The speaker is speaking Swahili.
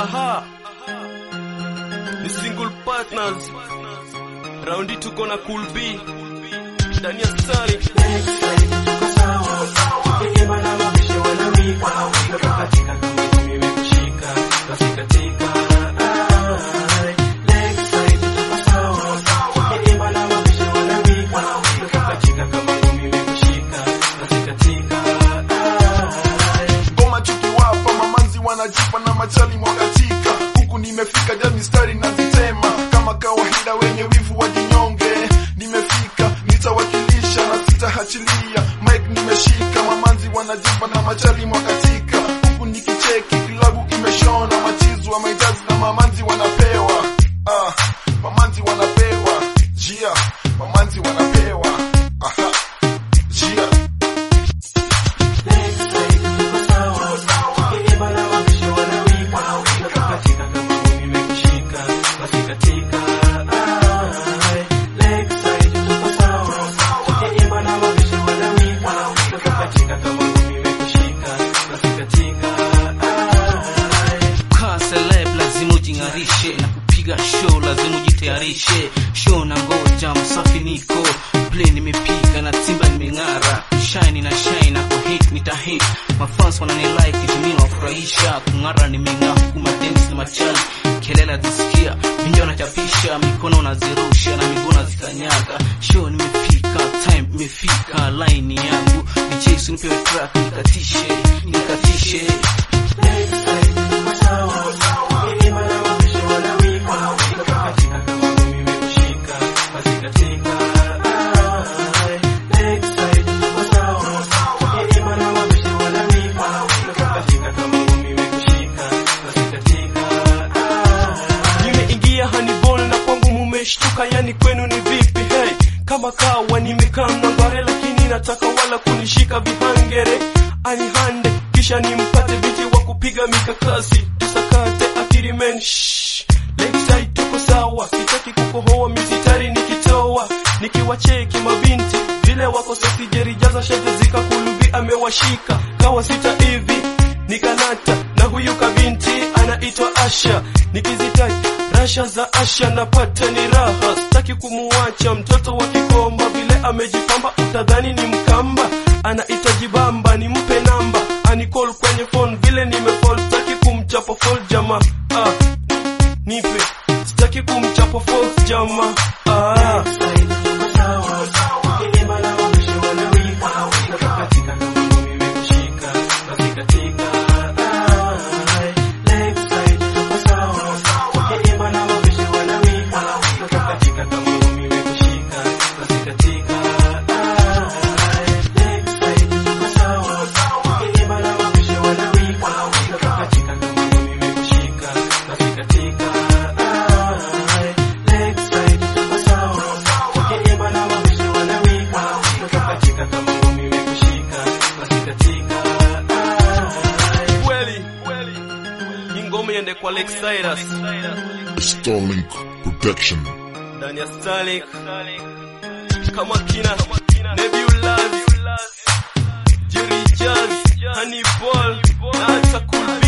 aha ni single partners raundi tuko na cool B ndani ya stari ngoma tukiwapa mamanzi wanajipa na machali mwagatika huku nimefika ja mistari nazitema kama kawaida wenye wivu wajinyonge nimefika nitawakilisha na sitahachilia mike nimeshika mamanzi wanajipa na machali mwagatika huku nikicheki klabu imeshona machizu wa maitazi na mamanzi wanapewa ah, mamanzi wanapewa jia mamanzi wanapewa aha jia Kaa celeb lazima ujing'arishe na kupiga show lazima ujitayarishe show na ngoja msafi niko play nimepiga na timba nimeng'ara shine na shine na kuhit nitahit mafans wanani like jimini wafurahisha kung'ara nimeng'aa huku madance na machali kelele zisikia vinja wanachapisha mikono nazirusha na miguu nazikanyaga show nimefika time imefika line yangu nichesu nipewe track nikatishe nikatishe nimeingia Hannibal na kwangu mumeshtuka, yani kwenu ni vipi? Hey, kama kawa nimekaa mnangware, lakini nataka wala kunishika vihangere anihande, kisha nimpate biti wa kupiga mikakasi, tusakate akili men shh. Lakeside tuko sawa, sitaki kukohoa misitari nikitoa, nikiwacheki mabinti vile wako sexy, jerijaza shati zikakulubi amewashika kawa sita hivi nikanata na huyu kabinti anaitwa Asha, nikizitaji rasha za Asha napata ni raha, sitaki kumuacha mtoto wa Kikomba, vile amejipamba utadhani ni Mkamba, anahitaji bamba, nimpe namba anicall kwenye phone, vile nimefall, sitaki kumchapa fall jamaa ah, nipe sitaki kumchapa fall jamaa ah. kweli hii ngoma iende kwa Lex Cyrus Starlink Protection ndani ya Starlink kama kina Nebulaz Jerry Jazz Hannibal na hata Cool